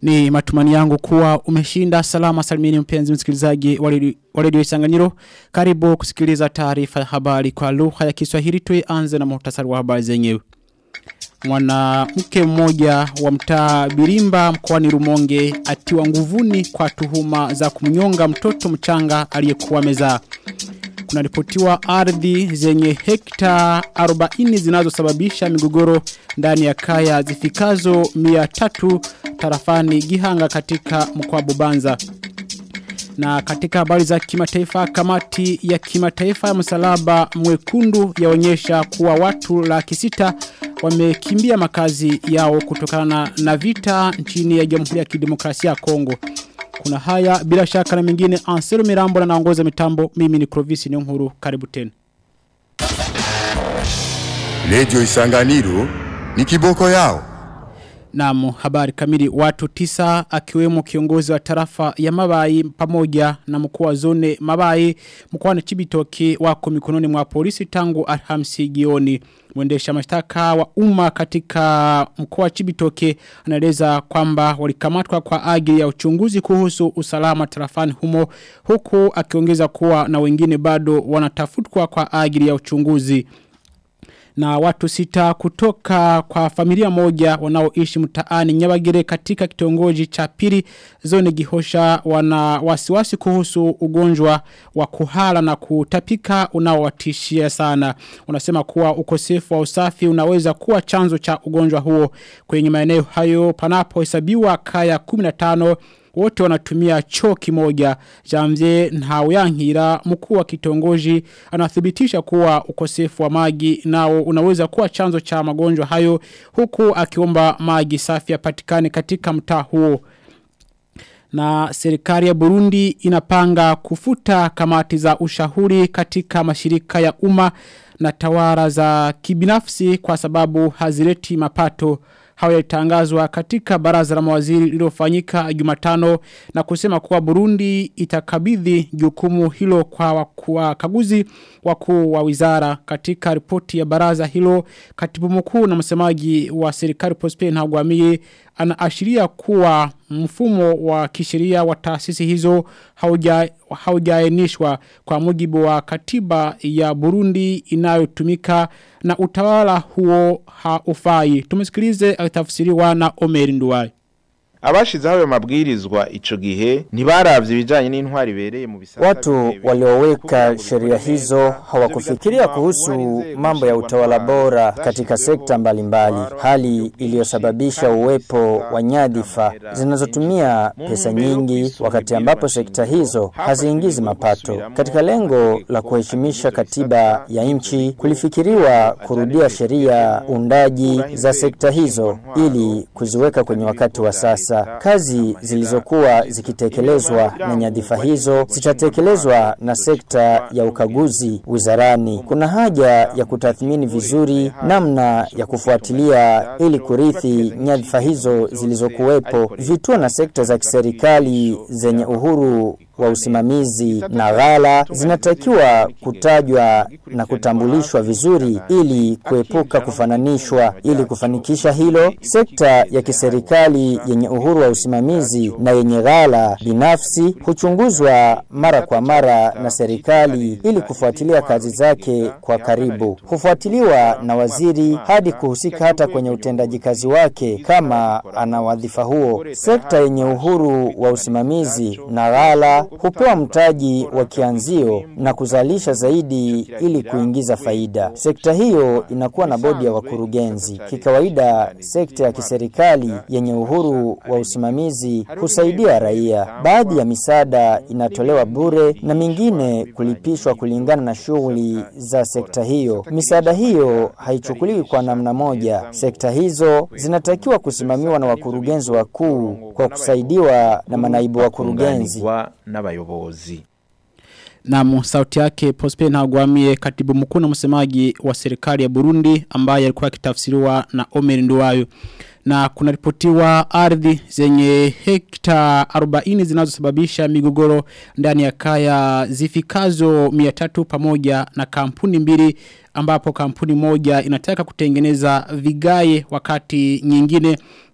Ni matumani yangu kuwa umeshinda salama salimini mpenzi msikilizaji wa redio Isanganyiro. Karibu kusikiliza taarifa ya habari kwa lugha ya Kiswahili tuianze na muhtasari wa habari zenyewe. Mwanamke mmoja wa mtaa Birimba mkoani Rumonge atiwa nguvuni kwa tuhuma za kumnyonga mtoto mchanga aliyekuwa mezaa. Kunaripotiwa ardhi zenye hekta 40 zinazosababisha migogoro ndani ya kaya zifikazo 300 tarafani Gihanga katika mkoa Bubanza. Na katika habari za kimataifa kamati ya kimataifa ya msalaba mwekundu yaonyesha kuwa watu laki sita wamekimbia makazi yao kutokana na vita nchini ya Jamhuri ya Kidemokrasia ya Kongo. Kuna haya bila shaka na mengine Anselo Mirambo na naongoza mitambo mimi ni Clovis Nyonguru karibu tena. Radio Isanganiro ni kiboko yao. Naam, habari kamili watu tisa akiwemo kiongozi wa tarafa ya Mabai pamoja na mkuu wa zone Mabai mkoani Chibitoke wako mikononi mwa polisi tangu Alhamisi jioni. Mwendesha mashtaka wa umma katika mkoa wa Chibitoke anaeleza kwamba walikamatwa kwa ajili ya uchunguzi kuhusu usalama tarafani humo huku akiongeza kuwa na wengine bado wanatafutwa kwa ajili ya uchunguzi na watu sita kutoka kwa familia moja wanaoishi mtaani Nyabagire katika kitongoji cha pili zone Gihosha wana wasiwasi kuhusu ugonjwa wa kuhala na kutapika unaowatishia sana. Unasema kuwa ukosefu wa usafi unaweza kuwa chanzo cha ugonjwa huo kwenye maeneo hayo panapo hesabiwa kaya 15 wote wanatumia choo kimoja. Jamze Nhauyankira mkuu wa kitongoji anathibitisha kuwa ukosefu wa maji nao unaweza kuwa chanzo cha magonjwa hayo huku akiomba maji safi yapatikane katika mtaa huo. Na serikali ya Burundi inapanga kufuta kamati za ushauri katika mashirika ya umma na tawara za kibinafsi kwa sababu hazileti mapato hawajatangazwa katika baraza la mawaziri lililofanyika Jumatano na kusema kuwa Burundi itakabidhi jukumu hilo kwa wakaguzi wakuu wa wizara katika ripoti ya baraza hilo katibu mkuu na msemaji wa serikali Prosper Ntagwamiye anaashiria kuwa mfumo wa kisheria wa taasisi hizo haujaenishwa kwa mujibu wa katiba ya Burundi inayotumika na utawala huo haufai. Tumesikilize akitafsiriwa na Omer Nduwai. Abashizeho ayo mabwirizwa ico gihe ntibaravye ibijanye n'intwari bereye mu bisata Watu walioweka sheria hizo hawakufikiria kuhusu mambo ya utawala bora katika sekta mbalimbali, mbali. hali iliyosababisha uwepo wa nyadhifa zinazotumia pesa nyingi, wakati ambapo sekta hizo haziingizi mapato. Katika lengo la kuheshimisha katiba ya nchi, kulifikiriwa kurudia sheria undaji za sekta hizo ili kuziweka kwenye wakati wa sasa sasa kazi zilizokuwa zikitekelezwa na nyadhifa hizo zitatekelezwa na sekta ya ukaguzi wizarani. Kuna haja ya kutathmini vizuri namna ya kufuatilia ili kurithi nyadhifa hizo zilizokuwepo. Vituo na sekta za kiserikali zenye uhuru wa usimamizi na ghala zinatakiwa kutajwa na kutambulishwa vizuri ili kuepuka kufananishwa. Ili kufanikisha hilo, sekta ya kiserikali yenye uhuru wa usimamizi na yenye ghala binafsi huchunguzwa mara kwa mara na serikali ili kufuatilia kazi zake kwa karibu. Hufuatiliwa na waziri hadi kuhusika hata kwenye utendaji kazi wake kama ana wadhifa huo. Sekta yenye uhuru wa usimamizi na ghala hupewa mtaji wa kianzio na kuzalisha zaidi ili kuingiza faida. Sekta hiyo inakuwa na bodi ya wakurugenzi. Kikawaida, sekta ya kiserikali yenye uhuru wa usimamizi husaidia raia. Baadhi ya misaada inatolewa bure na mingine kulipishwa kulingana na shughuli za sekta hiyo. Misaada hiyo haichukuliwi kwa namna moja. Sekta hizo zinatakiwa kusimamiwa na wakurugenzi wakuu kwa kusaidiwa na manaibu wakurugenzi n'abayobozi na sauti yake Prosper Ntagwamiye katibu mkuu na msemaji wa serikali ya Burundi ambaye alikuwa akitafsiriwa na Omer Nduwayo na kunaripotiwa ardhi zenye hekta 40 zinazosababisha migogoro ndani ya kaya zifikazo 300 pamoja na kampuni mbili ambapo kampuni moja inataka kutengeneza vigaye wakati nyingine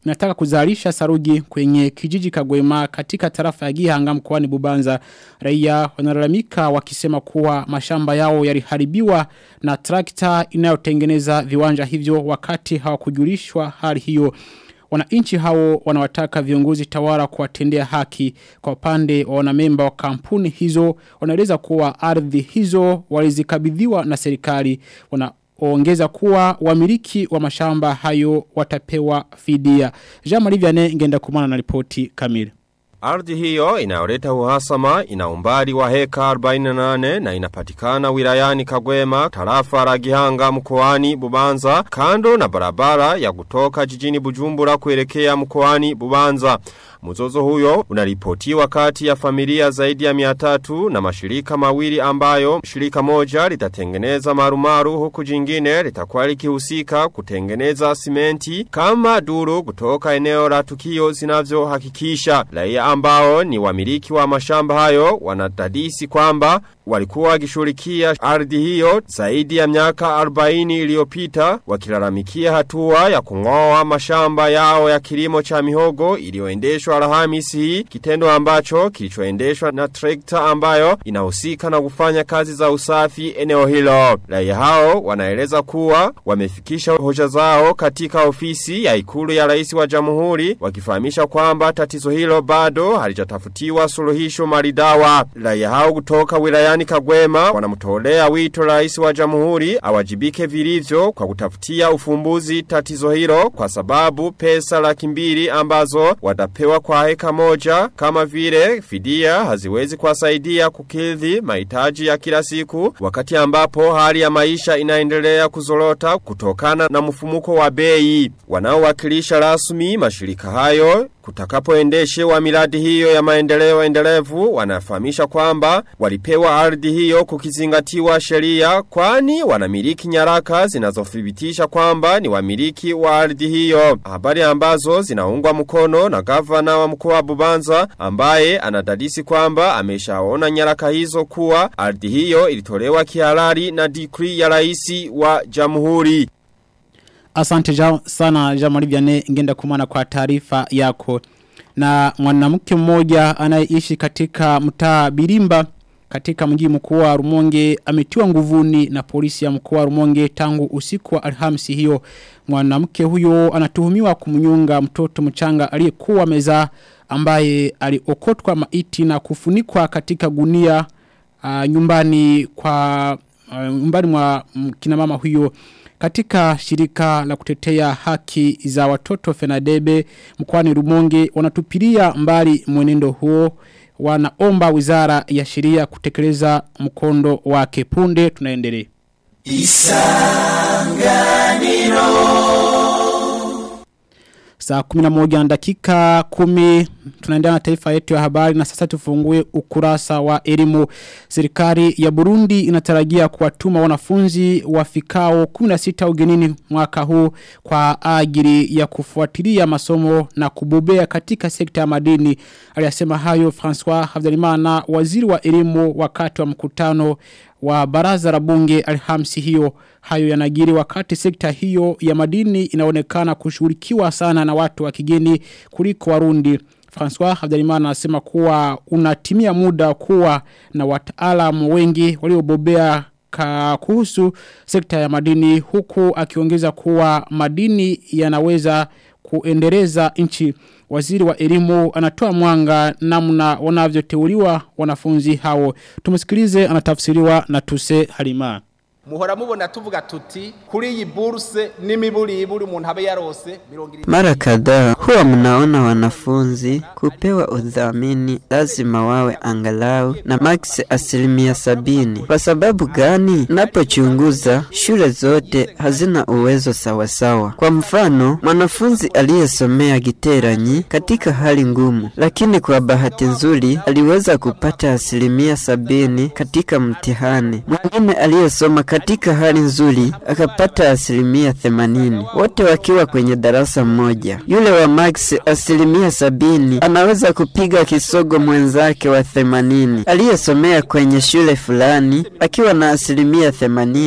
inataka kuzalisha saruji kwenye kijiji Kagwema katika tarafa ya Gihanga mkoani Bubanza. Raia wanalalamika wakisema kuwa mashamba yao yaliharibiwa na trakta inayotengeneza viwanja hivyo wakati hawakujulishwa hali hiyo. Wananchi hao wanawataka viongozi tawara kuwatendea haki kwa upande wa wanamemba wa kampuni hizo wanaeleza kuwa ardhi hizo walizikabidhiwa na serikali wanaongeza kuwa wamiliki wa mashamba hayo watapewa fidia. Jean Marie Vianney ngenda kumana na ripoti kamili. Ardhi hiyo inayoleta uhasama ina umbali wa heka 48 na inapatikana wilayani Kagwema, tarafa la Gihanga mkoani Bubanza, kando na barabara ya kutoka jijini Bujumbura kuelekea mkoani Bubanza. Mzozo huyo unaripotiwa kati ya familia zaidi ya miatatu na mashirika mawili ambayo shirika moja litatengeneza marumaru huku jingine litakuwa likihusika kutengeneza simenti kama duru kutoka eneo la tukio zinavyohakikisha. Raia ambao ni wamiliki wa mashamba hayo wanadadisi kwamba walikuwa wakishughulikia ardhi hiyo zaidi ya miaka 40 iliyopita wakilalamikia hatua ya kung'oa mashamba yao ya kilimo cha mihogo iliyoendeshwa Alhamisi hii kitendo ambacho kilichoendeshwa na trekta ambayo inahusika na kufanya kazi za usafi eneo hilo. Raia hao wanaeleza kuwa wamefikisha hoja zao katika ofisi ya ikulu ya rais wa jamhuri wakifahamisha kwamba tatizo hilo bado halijatafutiwa suluhisho maridawa. Raia hao kutoka wilayani Kagwema wanamtolea wito rais wa jamhuri awajibike vilivyo kwa kutafutia ufumbuzi tatizo hilo kwa sababu pesa laki mbili ambazo watapewa kwa heka moja kama vile fidia haziwezi kuwasaidia kukidhi mahitaji ya kila siku wakati ambapo hali ya maisha inaendelea kuzorota kutokana na mfumuko wa bei wanaowakilisha rasmi mashirika hayo Kutakapoendeshewa miradi hiyo ya maendeleo endelevu wanafahamisha kwamba walipewa ardhi hiyo kukizingatiwa sheria kwani wanamiliki nyaraka zinazothibitisha kwamba ni wamiliki wa ardhi hiyo. Habari ambazo zinaungwa mkono na gavana wa mkoa wa Bubanza ambaye anadadisi kwamba ameshaona nyaraka hizo kuwa ardhi hiyo ilitolewa kihalali na decree ya rais wa jamhuri. Asante jao sana Jamali Vianney ngenda kumana kwa taarifa yako. Na mwanamke mmoja anayeishi katika mtaa Birimba katika mji mkuu wa Rumonge ametiwa nguvuni na polisi ya mkoa wa Rumonge tangu usiku wa Alhamisi hiyo. Mwanamke huyo anatuhumiwa kumnyonga mtoto mchanga aliyekuwa meza ambaye aliokotwa maiti na kufunikwa katika gunia uh, nyumbani kwa uh, nyumbani mwa mm, kina mama huyo katika shirika la kutetea haki za watoto Fenadebe mkwani Rumonge wanatupilia mbali mwenendo huo wanaomba wizara ya sheria kutekeleza mkondo wake punde tunaendelea Saa kuminamoja na dakika kumi tunaendelea na taifa yetu ya habari na sasa tufungue ukurasa wa elimu. Serikali ya Burundi inatarajia kuwatuma wanafunzi wafikao 16 ugenini mwaka huu kwa ajili ya kufuatilia masomo na kubobea katika sekta ya madini. Aliyasema hayo François Havdalimana waziri wa elimu wakati wa mkutano wa baraza la bunge alhamsi hiyo hayo yanagiri wakati sekta hiyo ya madini inaonekana kushughulikiwa sana na watu wa kigeni kuliko warundi François Habdalimana anasema kuwa unatimia muda kuwa na wataalamu wengi waliobobea ka kuhusu sekta ya madini huku akiongeza kuwa madini yanaweza kuendeleza nchi waziri wa elimu anatoa mwanga namna wanavyoteuliwa wanafunzi hao tumsikilize anatafsiriwa na Tuse Halima muhora mubona tuvuga tuti kuri iyi burse n'imiburiburi umuntu abe yarose mirongo irindwi Mara kadhaa huwa mnaona wanafunzi kupewa udhamini lazima wawe angalau na max asilimia sabini. Kwa sababu gani? Napochunguza shule zote hazina uwezo sawasawa. Kwa mfano, mwanafunzi aliyesomea giteranyi katika hali ngumu, lakini kwa bahati nzuri aliweza kupata asilimia sabini katika mtihani. Mwingine aliyesoma katika hali nzuri akapata asilimia themanini, wote wakiwa kwenye darasa moja. Yule wa max asilimia sabini anaweza kupiga kisogo mwenzake wa themanini aliyesomea kwenye shule fulani akiwa na asilimia themanini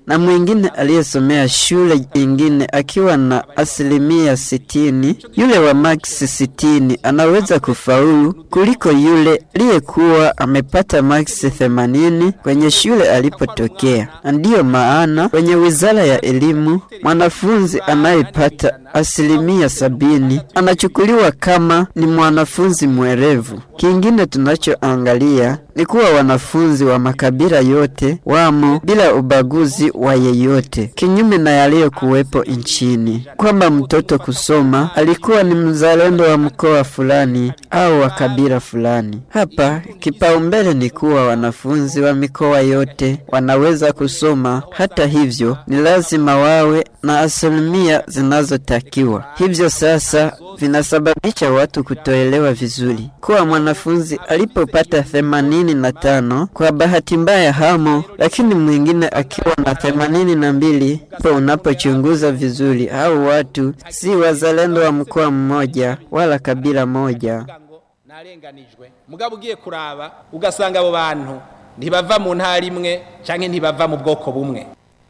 na mwingine aliyesomea shule ingine akiwa na asilimia sitini, yule wa max sitini anaweza kufaulu kuliko yule aliyekuwa amepata max themanini kwenye shule alipotokea. Ndiyo maana kwenye wizara ya elimu mwanafunzi anayepata asilimia sabini anachukuliwa kama ni mwanafunzi mwerevu. Kingine tunachoangalia ni kuwa wanafunzi wa makabila yote wamo bila ubaguzi wa yeyote, kinyume na yaliyokuwepo nchini, kwamba mtoto kusoma alikuwa ni mzalendo wa mkoa fulani au wa kabila fulani. Hapa kipaumbele ni kuwa wanafunzi wa mikoa yote wanaweza kusoma. Hata hivyo, ni lazima wawe na asilimia zinazotakiwa. Hivyo sasa vinasababisha watu kutoelewa vizuri kuwa mwanafunzi alipopata themanini na tano kwa bahati mbaya hamo, lakini mwingine akiwa na themanini na mbili po unapochunguza vizuri, hao watu si wazalendo wa mkoa mmoja wala kabila moja. narenganijwe mugabo ugiye kuraba ugasanga abo bantu ntibava mu ntara imwe canke ntibava mu bwoko bumwe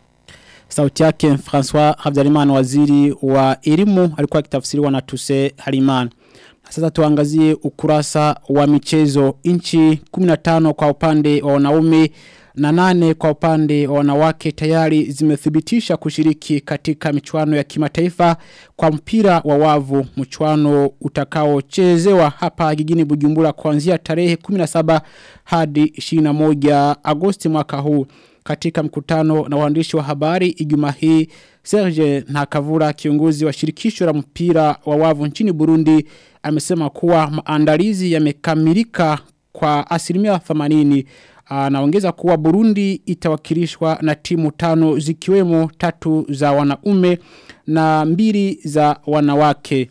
Sauti yake François Habyarimana waziri wa elimu alikuwa akitafsiriwa na Tuse Harimana. Sasa tuangazie ukurasa wa michezo inchi 15 kwa upande wa wanaume na nane kwa upande wa wanawake tayari zimethibitisha kushiriki katika michuano ya kimataifa kwa mpira wa wavu mchuano utakaochezewa hapa jijini Bujumbura kuanzia tarehe 17 hadi 21 Agosti mwaka huu katika mkutano na waandishi wa habari Ijumaa hii Serge Ntakavura kiongozi wa shirikisho la mpira wa wavu nchini Burundi amesema kuwa maandalizi yamekamilika kwa asilimia 80 anaongeza kuwa Burundi itawakilishwa na timu tano zikiwemo tatu za wanaume na mbili za wanawake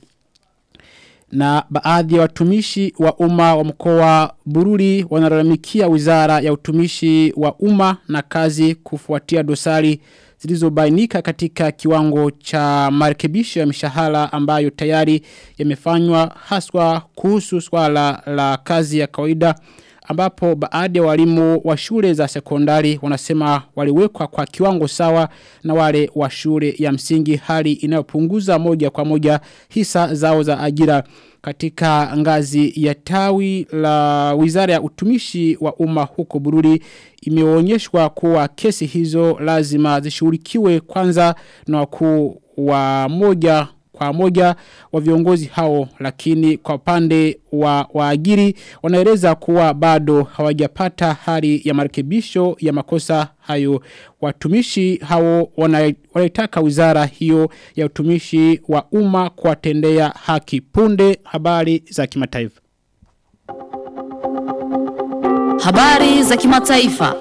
na baadhi ya watumishi wa umma wa mkoa Bururi wanalalamikia wizara ya utumishi wa umma na kazi kufuatia dosari zilizobainika katika kiwango cha marekebisho ya mishahara ambayo tayari yamefanywa haswa kuhusu swala la kazi ya kawaida ambapo baadhi ya walimu wa shule za sekondari wanasema waliwekwa kwa kiwango sawa na wale wa shule ya msingi hali inayopunguza moja kwa moja hisa zao za ajira katika ngazi ya tawi la wizara ya utumishi wa umma huko Bururi imeonyeshwa kuwa kesi hizo lazima zishughulikiwe kwanza na wakuu wa moja kwa moja wa viongozi hao lakini kwa upande wa waajiri wanaeleza kuwa bado hawajapata hali ya marekebisho ya makosa hayo watumishi hao wanaitaka wizara hiyo ya utumishi wa umma kuwatendea haki punde habari za kimataifa Habari za kimataifa.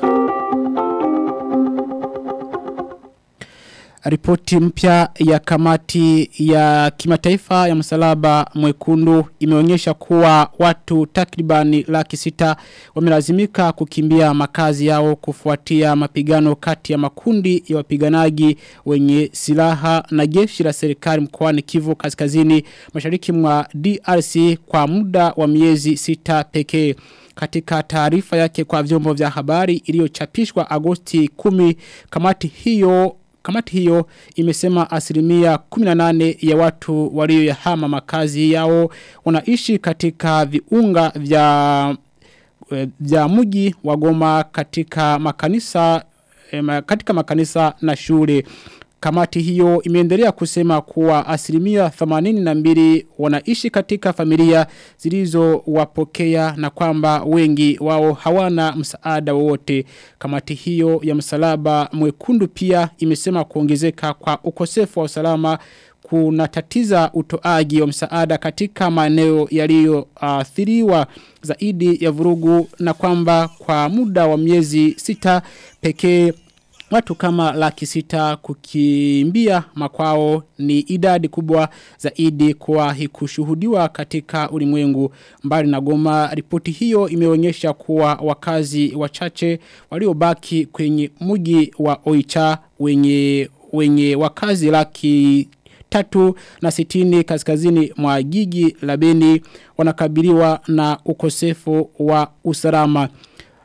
Ripoti mpya ya kamati ya kimataifa ya msalaba mwekundu imeonyesha kuwa watu takribani laki sita wamelazimika kukimbia makazi yao kufuatia mapigano kati ya makundi ya wapiganaji wenye silaha na jeshi la serikali mkoani Kivu kaskazini mashariki mwa DRC kwa muda wa miezi sita pekee katika taarifa yake kwa vyombo vya habari iliyochapishwa Agosti 10 kamati hiyo Kamati hiyo imesema asilimia 18 ya watu walioyahama makazi yao wanaishi katika viunga vya vya mji wa Goma katika makanisa katika makanisa na shule. Kamati hiyo imeendelea kusema kuwa asilimia 82 wanaishi katika familia zilizo wapokea na kwamba wengi wao hawana msaada wowote. Kamati hiyo ya msalaba mwekundu pia imesema kuongezeka kwa ukosefu wa usalama kunatatiza utoaji wa msaada katika maeneo yaliyoathiriwa uh, zaidi ya vurugu na kwamba kwa muda wa miezi sita pekee Watu kama laki sita kukimbia makwao ni idadi kubwa zaidi kwa kushuhudiwa katika ulimwengu mbali na goma. Ripoti hiyo imeonyesha kuwa wakazi wachache waliobaki kwenye mji wa Oicha wenye, wenye wakazi laki tatu na sitini kaskazini mwa jiji la Beni wanakabiliwa na ukosefu wa usalama.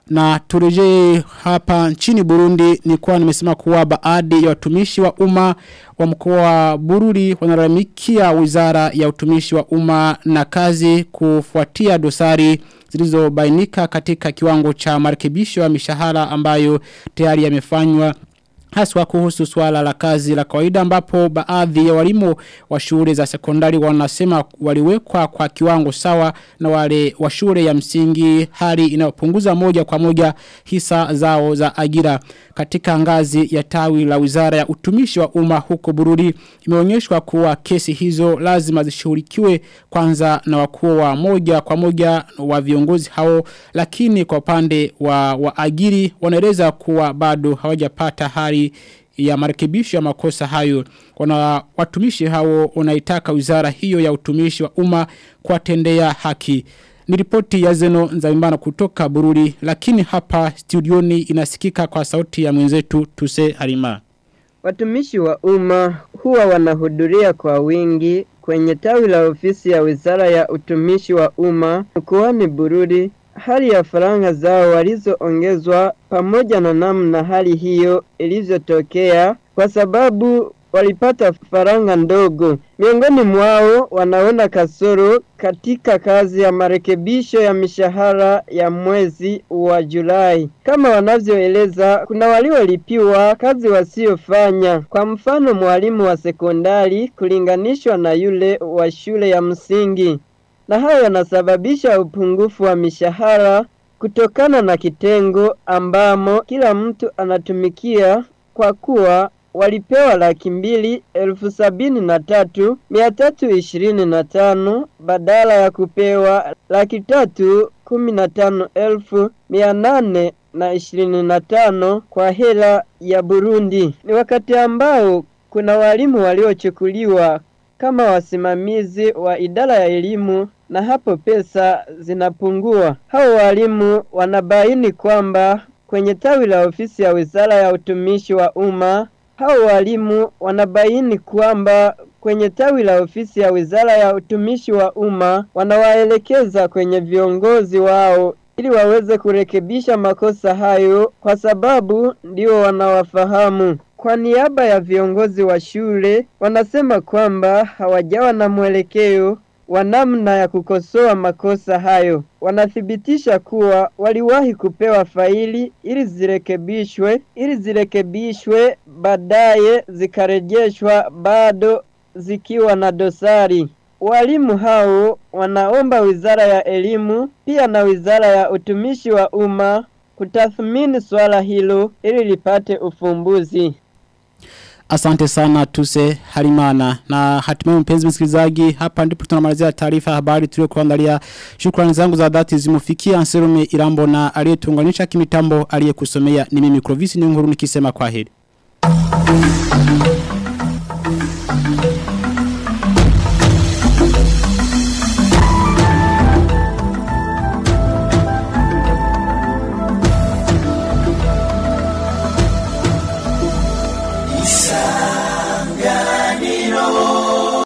Na turejee hapa nchini Burundi ni kuwa nimesema kuwa baadhi ya watumishi wa umma wa mkoa wa Bururi wanalalamikia wizara ya utumishi wa umma na kazi kufuatia dosari zilizobainika katika kiwango cha marekebisho ya mishahara ambayo tayari yamefanywa Haswa kuhusu swala la kazi la kawaida ambapo baadhi ya walimu wa shule za sekondari wanasema waliwekwa kwa kiwango sawa na wale wa shule ya msingi hali inayopunguza moja kwa moja hisa zao za ajira katika ngazi ya tawi la wizara ya utumishi wa umma huko Bururi imeonyeshwa kuwa kesi hizo lazima zishughulikiwe kwanza na wakuu wa moja kwa moja wa viongozi hao lakini kwa upande wa waajiri wanaeleza kuwa bado hawajapata hali ya marekebisho ya makosa hayo wana watumishi hao wanaitaka wizara hiyo ya utumishi wa umma kuwatendea haki ni ripoti ya Zeno Nzaimbana kutoka Bururi lakini hapa studioni inasikika kwa sauti ya mwenzetu Tuse Harima. Watumishi wa umma huwa wanahudhuria kwa wingi kwenye tawi la ofisi ya Wizara ya Utumishi wa Umma mkoani Bururi. Hali ya faranga zao walizoongezwa pamoja na namna hali hiyo ilivyotokea kwa sababu walipata faranga ndogo. Miongoni mwao wanaona kasoro katika kazi ya marekebisho ya mishahara ya mwezi wa Julai. Kama wanavyoeleza, kuna waliolipiwa kazi wasiofanya. Kwa mfano, mwalimu wa sekondari kulinganishwa na yule wa shule ya msingi, na hayo yanasababisha upungufu wa mishahara kutokana na kitengo ambamo kila mtu anatumikia kwa kuwa walipewa laki mbili elfu sabini na tatu mia tatu ishirini na tano badala ya kupewa laki tatu kumi na tano elfu mia nane na ishirini na tano kwa hela ya Burundi. Ni wakati ambao kuna walimu waliochukuliwa kama wasimamizi wa idara ya elimu na hapo pesa zinapungua. Hao walimu wanabaini kwamba kwenye tawi la ofisi ya Wizara ya Utumishi wa Umma hao walimu wanabaini kwamba kwenye tawi la ofisi ya Wizara ya Utumishi wa Umma wanawaelekeza kwenye viongozi wao ili waweze kurekebisha makosa hayo kwa sababu ndio wanawafahamu. Kwa niaba ya viongozi wa shule wanasema kwamba hawajawa na mwelekeo wa namna ya kukosoa makosa hayo. Wanathibitisha kuwa waliwahi kupewa faili ili zirekebishwe, ili zirekebishwe baadaye zikarejeshwa bado zikiwa na dosari. Walimu hao wanaomba Wizara ya Elimu pia na Wizara ya Utumishi wa Umma kutathmini swala hilo ili lipate ufumbuzi. Asante sana tuse harimana na hatimaye mpenzi msikilizaji hapa ndipo tunamalizia taarifa habari tulio kuandalia shukrani zangu za dhati zimufikia Anserume Irambo na aliyetuunganisha kimitambo aliyekusomea ni mimi Clovis ni nguru nikisema kwaheri